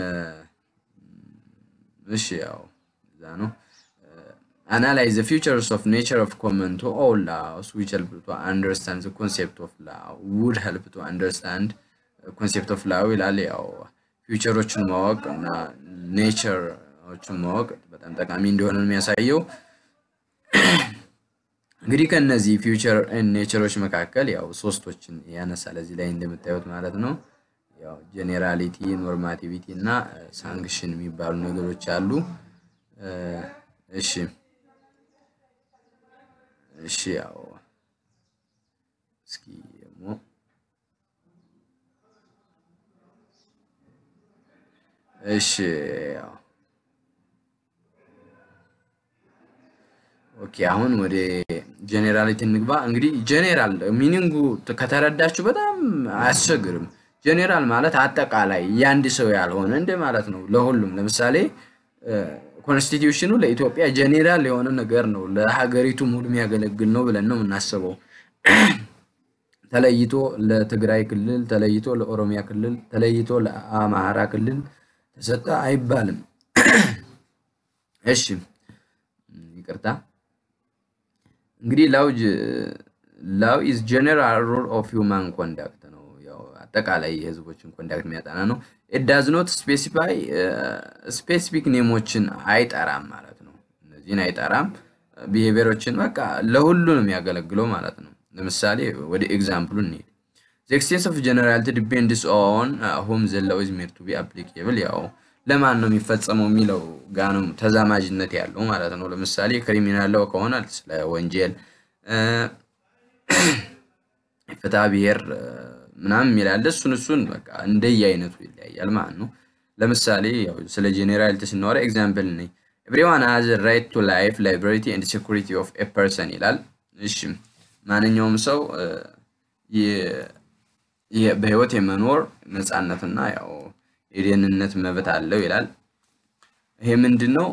እሺ ያው እዛ ነው analyze the features of nature of common to all laws which help to understand the concept of law would help to understand concept of law ይላል። ያው ፊውቸሮችን ማወቅ እና ኔቸሮችን ማወቅ በጣም ጠቃሚ እንደሆነ ነው የሚያሳየው። እንግዲህ ከነዚህ ፊውቸር ኔቸሮች መካከል ያው ሶስቶችን ያነሳል እዚህ ላይ እንደምታዩት ማለት ነው። ያው ጄኔራሊቲ፣ ኖርማቲቪቲ እና ሳንክሽን የሚባሉ ነገሮች አሉ። እሺ እሺ ያው እስኪ ደግሞ እሺ ያው ኦኬ አሁን ወደ ጄኔራሊቲ እንግባ። እንግዲህ ጄኔራል ሚኒንጉ ከተረዳችሁ በጣም አያስቸግርም። ጄኔራል ማለት አጠቃላይ የአንድ ሰው ያልሆነ እንደ ማለት ነው። ለሁሉም ለምሳሌ ኮንስቲትዩሽኑ ለኢትዮጵያ ጄኔራል የሆነ ነገር ነው፣ ለሀገሪቱ ሙሉ የሚያገለግል ነው ብለን ነው የምናስበው። ተለይቶ ለትግራይ ክልል፣ ተለይቶ ለኦሮሚያ ክልል፣ ተለይቶ ለአማራ ክልል ተሰጠ አይባልም። እሺ ይቅርታ። እንግዲህ ላው ላው ኢዝ ጀነራል ሩል ኦፍ ሂውማን ኮንዳክት ነው። ያው አጠቃላይ የህዝቦችን ኮንዳክት የሚያጠና ነው። ኢት ዳዝ ኖት ስፔሲፋይ ስፔሲፊክ ኔሞችን አይጠራም ማለት ነው። እነዚህን አይጠራም። ቢሄቪየሮችን በቃ ለሁሉ ነው የሚያገለግለው ማለት ነው። ለምሳሌ ወደ ኤግዛምፕሉ እንሄድ። ዘ ኤክስቴንስ ኦፍ ጀነራሊቲ ዲፔንድስ ኦን ሁም ዘ ላው ኢዝ ሜድ ቱ ቢ አፕሊኬብል ያው ለማን ነው የሚፈጸመው የሚለው ጋ ነው ተዛማጅነት ያለው ማለት ነው። ለምሳሌ ክሪሚናል ላው ከሆነ ስለ ወንጀል ፍትሐ ብሔር ምናምን የሚላለ እሱን እሱን በቃ እንደየ አይነቱ ይለያያል ማለት ነው። ለምሳሌ ያው ስለ ጄኔራሊቲ ስናወራ ኤግዛምፕል ነኝ ኤቭሪዋን ሃዝ ራይት ቱ ላይፍ ላይብሪቲ ኤንድ ሴኩሪቲ ኦፍ ኤ ፐርሰን ይላል። እሺ ማንኛውም ሰው በህይወት የመኖር ነፃነትና ያው የደህንነት መብት አለው ይላል። ይሄ ምንድን ነው?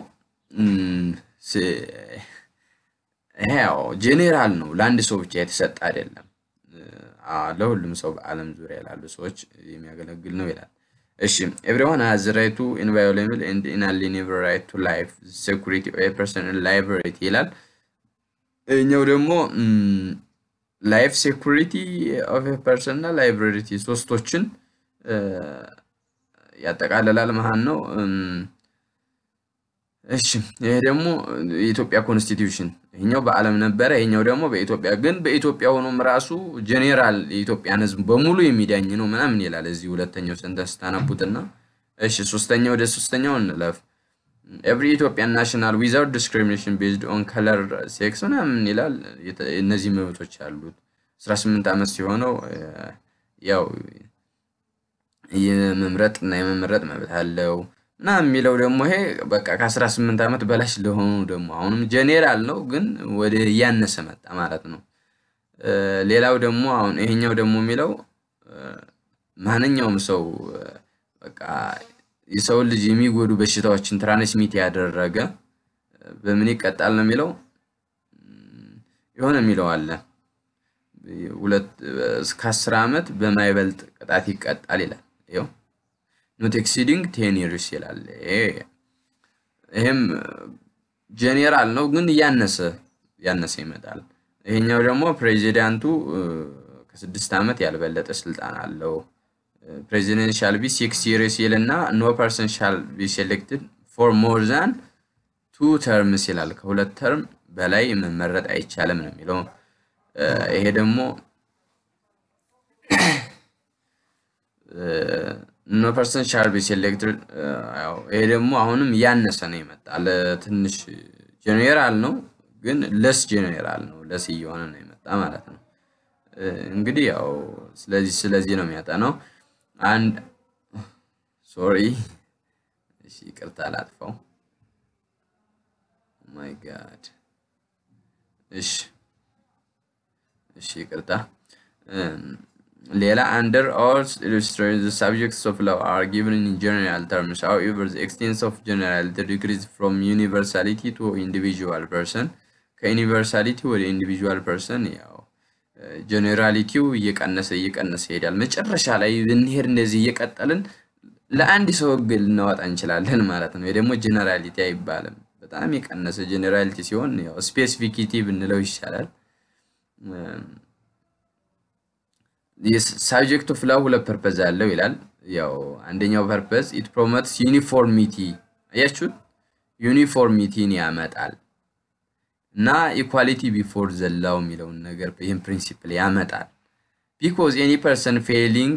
ይሄ ያው ጄኔራል ነው፣ ለአንድ ሰው ብቻ የተሰጠ አይደለም። ለሁሉም ሰው በዓለም ዙሪያ ላሉ ሰዎች የሚያገለግል ነው ይላል። እሺ ኤቭሪዋን ሃዝ ራይት ቱ ኢንቫዮሌብል ኤንድ ኢንአሊኔብል ራይት ቱ ላይፍ ሴኩሪቲ ኦፍ ኤ ፐርሰን ላይብሪቲ ይላል። እኛው ደግሞ ላይፍ ሴኩሪቲ ኦፍ ኤ ፐርሰን እና ላይብሪቲ ሶስቶችን ያጠቃልላል መሀን ነው። እሺ ይሄ ደግሞ የኢትዮጵያ ኮንስቲትዩሽን ይሄኛው በዓለም ነበረ፣ ይሄኛው ደግሞ በኢትዮጵያ ግን በኢትዮጵያ ሆኖም ራሱ ጄኔራል የኢትዮጵያን ሕዝብ በሙሉ የሚዳኝ ነው ምናምን ይላል። እዚህ ሁለተኛው ሰንተንስ ታነቡትና እሺ ሶስተኛው ወደ ሶስተኛው እንለፍ። ኤቭሪ ኢትዮጵያን ናሽናል ዊዛውት ዲስክሪሚኔሽን ቤዝድ ኦን ከለር ሴክስ ምናምን ይላል። እነዚህ መብቶች አሉት። 18 ዓመት ሲሆነው ያው የመምረጥ እና የመመረጥ መብት አለው እና የሚለው ደግሞ ይሄ በቃ ከ18 ዓመት በላሽ ለሆኑ ደግሞ አሁንም ጄኔራል ነው፣ ግን ወደ እያነሰ መጣ ማለት ነው። ሌላው ደግሞ አሁን ይሄኛው ደግሞ የሚለው ማንኛውም ሰው በቃ የሰውን ልጅ የሚጎዱ በሽታዎችን ትራንስሚት ያደረገ በምን ይቀጣል ነው የሚለው የሆነ የሚለው አለ ሁለት እስከ አስር ዓመት በማይበልጥ ቅጣት ይቀጣል ይላል። ይኸው ኖት ኤክሲዲንግ ቴን ይርስ ይላል። ይሄም ጄኔራል ነው ግን እያነሰ ያነሰ ይመጣል። ይሄኛው ደግሞ ፕሬዚዳንቱ ከስድስት ዓመት ያልበለጠ ስልጣን አለው። ፕሬዚደንት ሻል ቢ ሲክስ ይርስ ይል እና ኖ ፐርሰን ሻል ቢ ሴሌክትድ ፎር ሞር ዛን ቱ ተርምስ ይላል። ከሁለት ተርም በላይ መመረጥ አይቻልም ነው የሚለው። ይሄ ደግሞ ኖ ፐርሰን ሻል ቢ ሴሌክትድ ይሄ ደግሞ አሁንም እያነሰ ነው ይመጣል። ትንሽ ጄኔራል ነው ግን ለስ ጄኔራል ነው ለስ እየሆነ ነው የመጣ ማለት ነው። እንግዲህ ያው ስለዚህ ስለዚህ ነው የሚያጠናው። አንድ ሶሪ፣ እሺ ይቅርታ ላጥፋው። ማይ ጋድ። እሺ እሺ ይቅርታ። ሌላ አንደር ኦል ኢሉስትሬት the subjects of law are given in general terms however the extent of generality decreases from universality to individual person ከዩኒቨርሳሊቲ ወደ ኢንዲቪጁዋል ፐርሰን ያው ጀኔራሊቲው እየቀነሰ እየቀነሰ ይሄዳል። መጨረሻ ላይ ብንሄድ እንደዚህ እየቀጠልን ለአንድ ሰው ህግ ልናወጣ እንችላለን ማለት ነው። ይህ ደግሞ ጀኔራሊቲ አይባልም። በጣም የቀነሰ ጀኔራሊቲ ሲሆን ያው ስፔሲፊሲቲ ብንለው ይሻላል። ሳብጀክት ኦፍ ላው ሁለት ፐርፐዝ አለው ይላል። ያው አንደኛው ፐርፐዝ ኢት ፕሮሞትስ ዩኒፎርሚቲ አያችሁት፣ ዩኒፎርሚቲን ያመጣል እና ኢኳሊቲ ቢፎር ዘላው የሚለውን ነገር ይህን ፕሪንሲፕል ያመጣል። ቢኮዝ ኤኒ ፐርሰን ፌሊንግ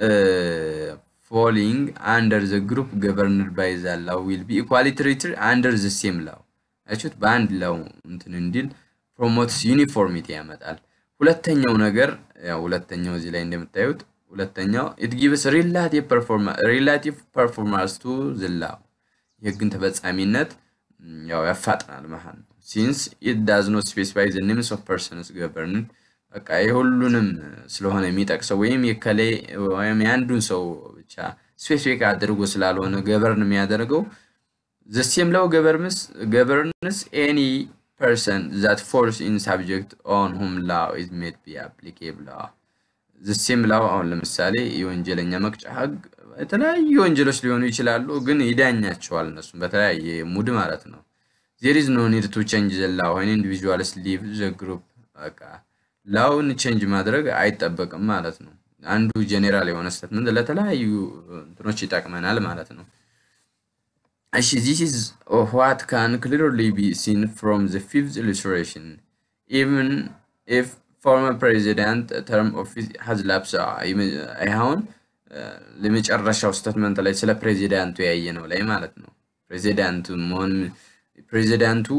ፎሊንግ አንደር ዘ ግሩፕ ገቨርንድ ባይ ዛላው ዊል ቢ ኢኳሊ ትሪትድ አንደር ዘ ሴም ላው አያችሁት፣ በአንድ ላው እንትን እንዲል ፕሮሞትስ ዩኒፎርሚቲ ያመጣል። ሁለተኛው ነገር ያው ሁለተኛው እዚህ ላይ እንደምታዩት ሁለተኛው ኢት ጊቭስ ሪላቲቭ ፐርፎርማንስ ቱ ዝላው የህግን ተፈጻሚነት ያው ያፋጥናል ማለት ነው። ሲንስ ኢት ዳዝ ኖት ስፔሲፋይ ዘ ኔምስ ኦፍ ፐርሰንስ ገቨርንድ በቃ የሁሉንም ስለሆነ የሚጠቅሰው ወይም የከሌ ወይም የአንዱን ሰው ብቻ ስፔሲፊክ አድርጎ ስላልሆነ ገቨርን የሚያደርገው ዘ ሴም ላው ገቨርንስ ኤኒ person that falls in subject on whom law is made be applicable law the same law አሁን ለምሳሌ የወንጀለኛ መቅጫ ህግ የተለያዩ ወንጀሎች ሊሆኑ ይችላሉ፣ ግን ይዳኛቸዋል እነሱም በተለያየ ሙድ ማለት ነው። there is no need to change the law when individuals leave the group በቃ ላውን ቼንጅ ማድረግ አይጠበቅም ማለት ነው። አንዱ ጄኔራል የሆነ ስቴትመንት ለተለያዩ እንትኖች ይጠቅመናል ማለት ነው። እሺ this is what can clearly be seen from the fifth illustration even if former president term office has lapsed አሁን ለመጨረሻው ስቴትመንት ላይ ስለ ፕሬዚዳንቱ ያየ ነው ላይ ማለት ነው። ፕሬዚዳንቱ መሆን ፕሬዚዳንቱ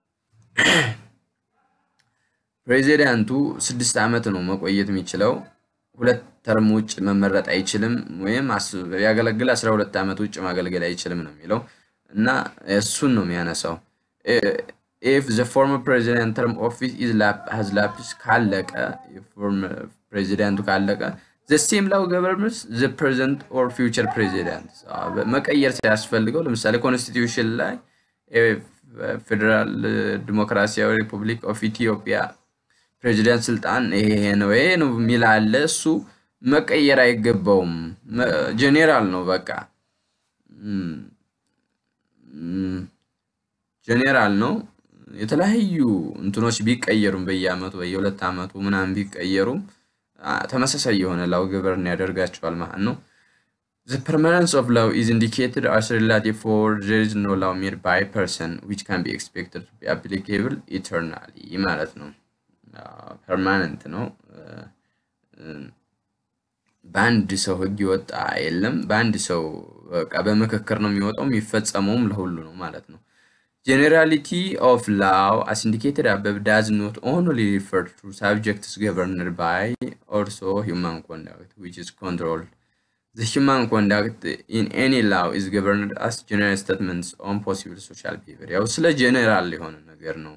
ፕሬዚዳንቱ ስድስት ዓመት ነው መቆየት የሚችለው። ሁለት ተርም ውጭ መመረጥ አይችልም፣ ወይም ያገለግል አስራ ሁለት ዓመት ውጭ ማገልገል አይችልም ነው የሚለው እና እሱን ነው የሚያነሳው። ኢፍ ዘ ፎርመር ፕሬዚዳንት ተርም ኦፊስ ኢዝ ሃዝ ላፕስ ካለቀ ፕሬዚዳንቱ ካለቀ ዘ ሴም ላው ገቨርንስ ዘ ፕሬዘንት ኦር ፊውቸር ፕሬዚዳንት መቀየር ሲያስፈልገው ለምሳሌ ኮንስቲትዩሽን ላይ ፌዴራል ዲሞክራሲያዊ ሪፑብሊክ ኦፍ ኢትዮጵያ ፕሬዚዳንት ስልጣን ይሄ ነው ይሄ ነው የሚል አለ። እሱ መቀየር አይገባውም። ጄኔራል ነው በቃ ጄኔራል ነው። የተለያዩ እንትኖች ቢቀየሩም በየአመቱ በየሁለት አመቱ ምናምን ቢቀየሩም ተመሳሳይ የሆነ ላው ገቨርን ያደርጋቸዋል ማለት ነው። The permanence of law is indicated as relative for there is no law made by person which can be expected to be applicable eternally ማለት ነው። ፐርማነንት ነው። በአንድ ሰው ህግ ይወጣ የለም። በአንድ ሰው በቃ በምክክር ነው የሚወጣው፣ የሚፈጸመውም ለሁሉ ነው ማለት ነው። ጀኔራሊቲ ኦፍ ላው አስ ኢንዲኬትድ አበብ ዳዝ ኖት ኦንሊ ሪፈር ቱ ሳብጀክትስ ገቨርንድ ባይ ኦልሶ ሂውማን ኮንዳክት ዊች ኢዝ ኮንትሮልድ The human conduct in any law is governed as general statements on possible social behavior. ያው ስለ ጀኔራል የሆነ ነገር ነው።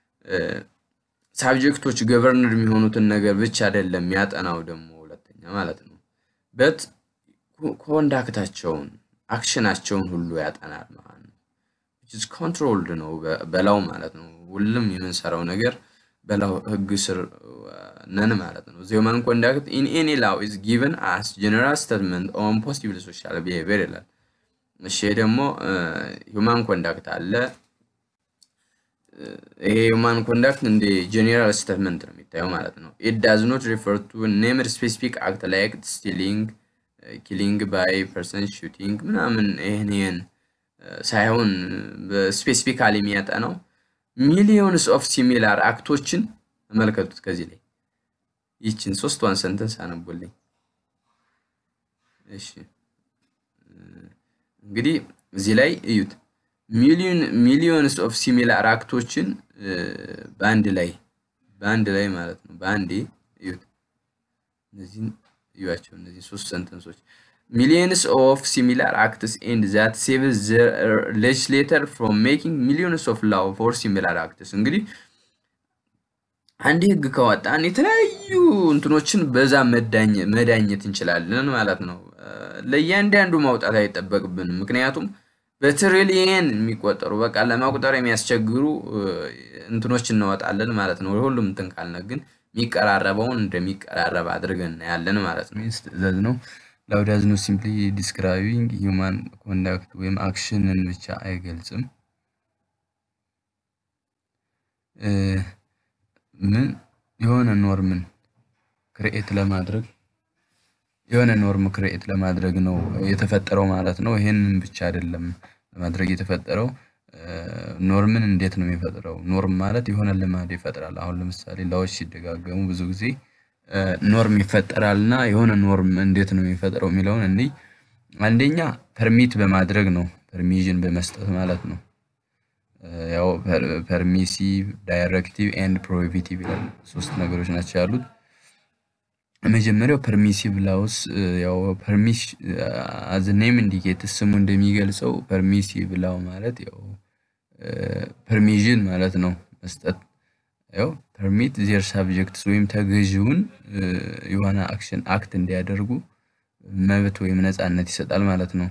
ሳብጀክቶች ገቨርነር የሚሆኑትን ነገር ብቻ አይደለም የሚያጠናው ደግሞ ሁለተኛ ማለት ነው። በት ኮንዳክታቸውን አክሽናቸውን ሁሉ ያጠናል ማለት ነው። which ኮንትሮልድ ነው በላው ማለት ነው። ሁሉም የምንሰራው ነገር በላው ህግ ስር ነን ማለት ነው። the human conduct in any law is given as general statement on possible social behavior ይላል። እሺ ደግሞ ሁማን ኮንዳክት አለ። ይሄ ሁማን ኮንዳክት እንደ ጀኔራል ስቴትመንት ነው የሚታየው ማለት ነው። ኢት ዳዝ ኖት ሪፈር ቱ ኔምድ ስፔሲፊክ አክት ላይክ ስቲሊንግ፣ ኪሊንግ ባይ ፐርሰን፣ ሹቲንግ ምናምን ይህን ይህን ሳይሆን ስፔሲፊካሊ የሚያጠናው ሚሊዮንስ ኦፍ ሲሚላር አክቶችን ተመልከቱት። ከዚህ ላይ ይችን ሶስቷን ሰንተንስ አነቡልኝ። እሺ እንግዲህ እዚህ ላይ እዩት። ሚሊዮን ሚሊዮንስ ኦፍ ሲሚላር አክቶችን በአንድ ላይ በአንድ ላይ ማለት ነው በአንዴ እዩት። እነዚህን እዩዋቸው። እነዚህ ሶስት ሰንተንሶች ሚሊዮንስ ኦፍ ሲሚላር አክትስ ኤንድ ዛት ሴቭስ ዘ ሌጅስሌተር ፍሮም ሜኪንግ ሚሊዮንስ ኦፍ ላው ፎር ሲሚላር አክትስ። እንግዲህ አንድ ህግ ከወጣን የተለያዩ እንትኖችን በዛ መዳኘ- መዳኘት እንችላለን ማለት ነው። እ፣ ለእያንዳንዱ ማውጣት አይጠበቅብንም። ምክንያቱም በትሪሊየን የሚቆጠሩ በቃ ለመቁጠር የሚያስቸግሩ እ፣ እንትኖች እናወጣለን ማለት ነው። ሁሉም እንትን ካልነ ግን የሚቀራረበውን እንደሚቀራረብ አድርገን እናያለን ማለት ነው። ሚንስ ትዕዛዝ ነው። ላውዳዝ ነው ሲምፕሊ ዲስክራይቢንግ ሂውማን ኮንዳክት ወይም አክሽንን ብቻ አይገልጽም። እ፣ ምን የሆነ ኖርምን ክርኤት ለማድረግ የሆነ ኖርም ክርኤት ለማድረግ ነው የተፈጠረው ማለት ነው። ይሄንን ብቻ አይደለም ለማድረግ የተፈጠረው እ፣ ኖርምን እንዴት ነው የሚፈጥረው? ኖርም ማለት የሆነ ልማድ ይፈጥራል። አሁን ለምሳሌ ላዎች ሲደጋገሙ ብዙ ጊዜ እ፣ ኖርም ይፈጠራል እና የሆነ ኖርም እንዴት ነው የሚፈጥረው የሚለውን እኔ አንደኛ ፐርሚት በማድረግ ነው፣ ፐርሚዥን በመስጠት ማለት ነው። እ፣ ያው ፐርሚሲቭ፣ ዳይሬክቲቭ ኤንድ ፕሮሂቢቲቭ ይላል። ሶስት ነገሮች ናቸው ያሉት። የመጀመሪያው ፐርሚሲቭ ላውስ ያው ፐርሚሽ አዝ ኔም ኢንዲኬት ስሙ እንደሚገልጸው ፐርሚሲቭ ላው ማለት ያው ፐርሚዥን ማለት ነው መስጠት ያው ፐርሚት ዜር ሳብጀክትስ ወይም ተገዢውን እ፣ የሆነ አክሽን አክት እንዲያደርጉ መብት ወይም ነፃነት ይሰጣል ማለት ነው።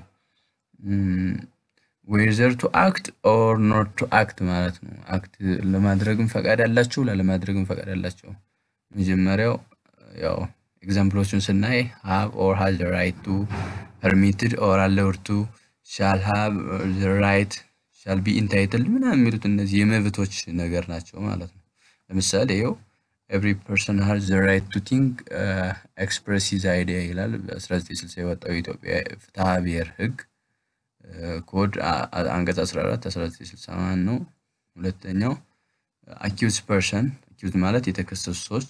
ዌዘር ቱ አክት ኦር ኖት ቱ አክት ማለት ነው። አክት ለማድረግም ፈቃድ አላቸው፣ ላለማድረግም ፈቃድ አላቸው። መጀመሪያው ያው ኤግዛምፕሎቹን ስናይ ሃቭ ኦር ሃዝ ዘ ራይት ቱ ፐርሚትድ ኦር አለውድ ቱ ሻል ሃቭ ዘ ራይት ሻል ቢ ኢንታይትልድ ምናምን የሚሉት እነዚህ የመብቶች ነገር ናቸው ማለት ነው። ለምሳሌ ይኸው ኤቭሪ ፐርሰን ሃዝ ዘ ራይት ቱ ቲንክ ኤክስፕረስ ሂዝ አይዲያ ይላል። በ1960 የወጣው የኢትዮጵያ ፍትሐ ብሔር ህግ ኮድ አ- አ- አንቀጽ 14 1961 ነው። ሁለተኛው አኪውዝ ፐርሰን አኪውዝ ማለት የተከሰሱ ሰዎች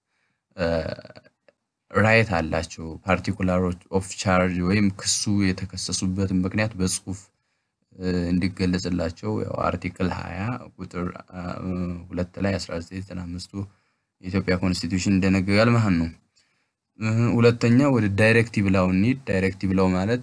ራይት አላቸው ፓርቲኩላሮች ኦፍ ቻርጅ ወይም ክሱ የተከሰሱበትን ምክንያት በጽሁፍ እ፣ እንዲገለጽላቸው ያው አርቲክል 20 ቁጥር አ፣ ሁለት ላይ 1995ቱ የኢትዮጵያ ኮንስቲትዩሽን እንደነገጋል ማለት ነው። እ፣ ሁለተኛ ወደ ዳይሬክቲቭ ላው እንሂድ። ዳይሬክቲቭ ላው ማለት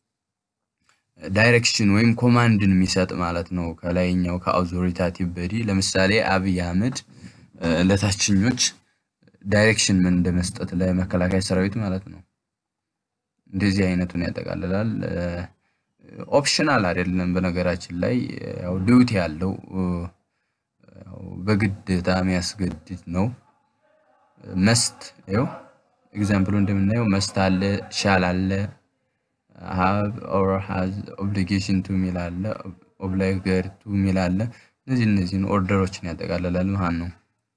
ዳይሬክሽን ወይም ኮማንድን የሚሰጥ ማለት ነው። ከላይኛው ከአውቶሪታቲቭ በዲ ለምሳሌ አብይ አህመድ እ፣ ለታችኞች ዳይሬክሽን ምን እንደመስጠት ለመከላከያ ሰራዊት ማለት ነው። እንደዚህ አይነቱን ያጠቃልላል። ኦፕሽናል አይደለም። በነገራችን ላይ ያው ዲዩቲ ያለው እ፣ ያው በግዴታ የሚያስገድድ ነው። መስት ይኸው ኤግዛምፕሉ እንደምናየው መስት አለ፣ ሻል አለ፣ ሃቭ ኦር ሃዝ ኦብሊጌሽን ቱ ሚል አለ፣ ኦብላይገር ቱ ሚል አለ። እነዚህ እነዚህን ኦርደሮችን ያጠቃልላል ማለት ነው።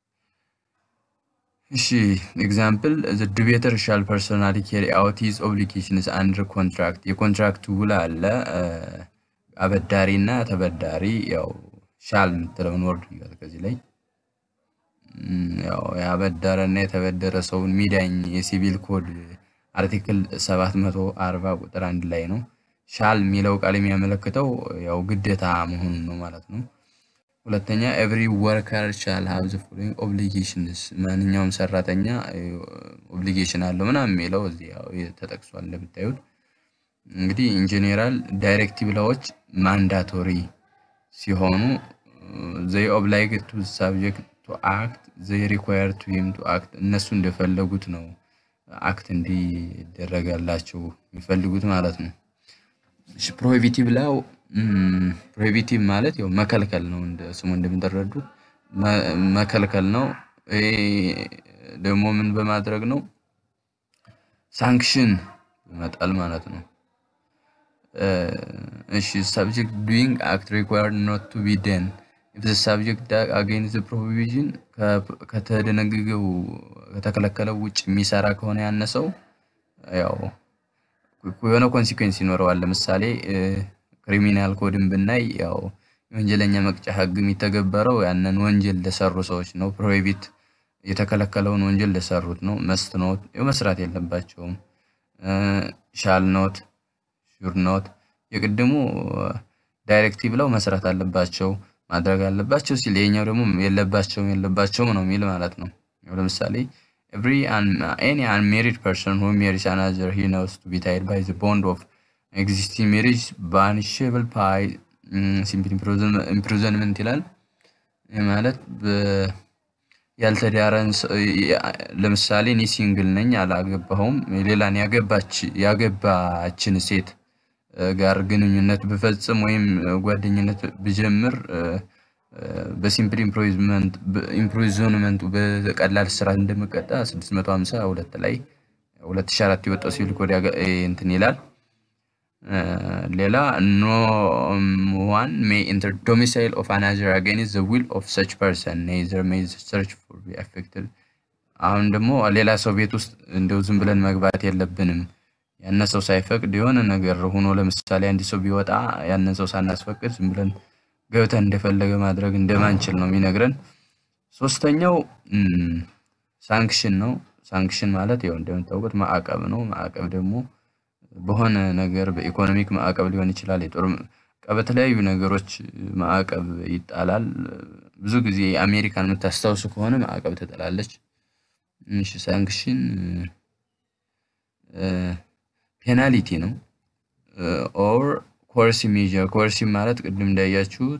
እሺ ኤግዛምፕል ዘ ዲቤተር ሻል ፐርሶናሊ ኬሪ አውት ሂዝ ኦብሊጌሽንስ አንደር ኮንትራክት የኮንትራክት ውል አለ እ፣ አበዳሪ እና ተበዳሪ ያው ሻል የምትለውን ወርድ ይላል ከዚህ ላይ እም፣ ያው ያበደረ እና የተበደረ ሰውን ሚዳኝ የሲቪል ኮድ አርቲክል 740 ቁጥር አንድ ላይ ነው። ሻል የሚለው ቃል የሚያመለክተው ያው ግዴታ መሆኑን ነው ማለት ነው። ሁለተኛ ኤቭሪ ወርከር ሻል ሃቭ ዘ ፎሎዊንግ ኦብሊጌሽንስ ማንኛውም ሰራተኛ ኦብሊጌሽን አለው ምናምን የሚለው እዚህ ያው ተጠቅሷል እንደምታዩት። እንግዲህ ኢንጂኔራል ዳይሬክቲቭ ላዎች ማንዳቶሪ ሲሆኑ ዘይ ኦብላይግ ቱ ሳብጀክት ቱ አክት ዘይ ሪኳየር ቱ ሂም ቱ አክት እነሱ እንደፈለጉት ነው አክት እንዲደረጋላቸው የሚፈልጉት ማለት ነው። እሺ ፕሮሂቢቲቭ ላው ፕሮሂቢቲቭ ማለት ያው መከልከል ነው። እንደ ስሙ እንደምትረዱት መ- መከልከል ነው። ይሄ ደግሞ ምን በማድረግ ነው? ሳንክሽን በመጣል ማለት ነው። እሺ ሰብጀክት ዱይንግ አክት ሪኳየርድ ኖት ቱ ቢ ደን ኢፍ ዘ ሰብጀክት አጌንስት ዘ ፕሮሂቢሽን ከተደነገገው ከተከለከለው ውጭ የሚሰራ ከሆነ ያነሰው ያው የሆነ ኮንሲኩዌንስ ይኖረዋል። ለምሳሌ ክሪሚናል ኮድን ብናይ ያው የወንጀለኛ መቅጫ ሕግ የሚተገበረው ያንን ወንጀል ለሰሩ ሰዎች ነው። ፕሮሂቢት የተከለከለውን ወንጀል ለሰሩት ነው። መስት ኖት መስራት የለባቸውም። ሻል ኖት ሹር ኖት የቅድሙ ዳይሬክቲቭ ለው መስራት አለባቸው ማድረግ አለባቸው ሲል ይሄኛው ደግሞ የለባቸውም የለባቸውም ነው የሚል ማለት ነው። ያው ለምሳሌ ኤቭሪ ኤኒ አንሜሪድ ፐርሰን ሁ ሜሪስ አናዘር ሂ ኖውስ ቱ ቢ ታይድ ባይ ዘ ቦንድ ኦፍ ኤግዚስቲንግ ሜሪጅ ባኒሽብል ባይ ሲምፕል ኢምፕሪዝንመንት ይላል። ይህ ማለት ያልተዳረን ሰ- ያ- ለምሳሌ እኔ ሲንግል ነኝ አላገባሁም። ሌላን ያገባች ያገባችን ሴት እ፣ ጋር ግንኙነት ብፈጽም ወይም እ፣ ጓደኝነት ብጀምር እ፣ እ፣ በሲምፕል ኢምፕሪዝመንት ኢምፕሪዝንመንቱ በቀላል እስራት እንደምቀጣ 652 ላይ 2004 የወጣው ሲቪል ኮድ ያገ- እ፣ እንትን ይላል። እ፣ ሌላ ኖ ዋን ሜይ ኢንተር ዶሚሳይል ኦፍ አናዘር አጌንስት ዘ ዊል ኦፍ ሰች ፐርሰን ኔዘር ሜይ ሰርች ፎር ቢ አፌክትድ አሁን ደግሞ ሌላ ሰው ቤት ውስጥ እንደው ዝም ብለን መግባት የለብንም። ያነ ሰው ሳይፈቅድ የሆነ ነገር ሆኖ ለምሳሌ አንድ ሰው ቢወጣ ያንን ሰው ሳናስፈቅድ ዝም ብለን ገብተን እንደፈለገ ማድረግ እንደማንችል ነው የሚነግረን። ሶስተኛው ሳንክሽን ነው። ሳንክሽን ማለት ያው እንደምታውቁት ማዕቀብ ነው። ማዕቀብ ደግሞ በሆነ ነገር በኢኮኖሚክ ማዕቀብ ሊሆን ይችላል። የጦር ማዕቀብ፣ በተለያዩ ነገሮች ማዕቀብ ይጣላል። ብዙ ጊዜ አሜሪካን የምታስታውሱ ከሆነ ማዕቀብ ትጥላለች። እሺ ሳንክሽን ፔናሊቲ ነው። ኦር ኮርሲቭ ሜዥር ኮርሲቭ ማለት ቅድም እንዳያችሁት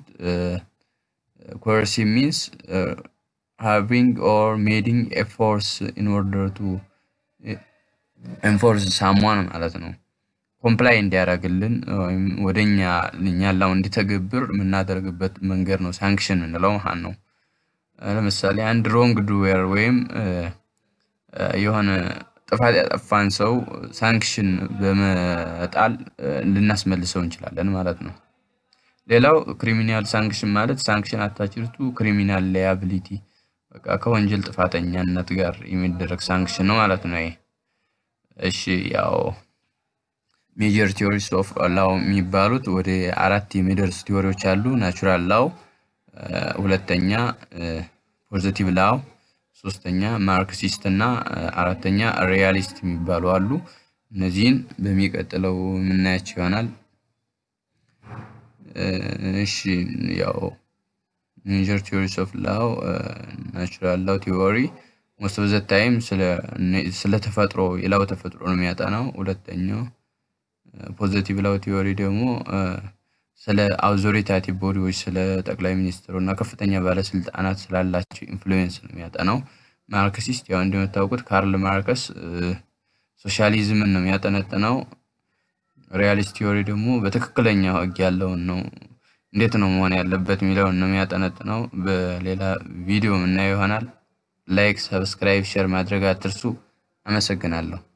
ኮርሲቭ ሚንስ ሃቪንግ ኦር ሜዲንግ ኤ ፎርስ ኢን ኦርደር ቱ ኤንፎርስ ሳሟን ማለት ነው። ኮምፕላይ እንዲያደርግልን ወይም ወደኛ እኛን ላው እንዲተገብር የምናደርግበት መንገድ ነው ሳንክሽን የምንለው ማለት ነው። ለምሳሌ አንድ ሮንግ ዱዌር ወይም እ፣ እ፣ የሆነ ጥፋት ያጠፋን ሰው ሳንክሽን በመጣል እ፣ ልናስመልሰው እንችላለን ማለት ነው። ሌላው ክሪሚናል ሳንክሽን ማለት ሳንክሽን አታችርቱ ክሪሚናል ላያቢሊቲ በቃ ከወንጀል ጥፋተኛነት ጋር የሚደረግ ሳንክሽን ነው ማለት ነው። ይሄ እሺ ያው ሜጀር ቲዎሪስ ኦፍ ላው የሚባሉት ወደ አራት የሚደርስ ቲዎሪዎች አሉ። ናቹራል ላው፣ ሁለተኛ ፖዚቲቭ ላው፣ ሶስተኛ ማርክሲስት እና እ፣ አራተኛ ሪያሊስት የሚባሉ አሉ። እነዚህን በሚቀጥለው የምናያቸው ይሆናል። እ፣ እሺ ያው ሜጀር ቲዎሪስ ኦፍ ላው ናቹራል ላው ቲዎሪ ሞስት ኦፍ ዘ ታይም ስለ ተፈጥሮ የላው ተፈጥሮ ነው የሚያጠናው። ሁለተኛው ፖዘቲቭ ላው ቲዎሪ ደግሞ እ፣ ስለ አውቶሪታቲቭ ቦዲዎች ስለ ጠቅላይ ሚኒስትሩ እና ከፍተኛ ባለስልጣናት ስላላቸው ኢንፍሉዌንስ ነው የሚያጠናው። ማርክሲስት ያው እንደምታውቁት ካርል ማርከስ እ፣ ሶሻሊዝምን ነው የሚያጠነጥነው። ሪያሊስት ቲዎሪ ደግሞ በትክክለኛ ህግ ያለውን ነው እንዴት ነው መሆን ያለበት የሚለውን ነው የሚያጠነጥነው። በሌላ ቪዲዮ የምናየው ይሆናል። ላይክ፣ ሰብስክራይብ፣ ሼር ማድረግ አትርሱ። አመሰግናለሁ።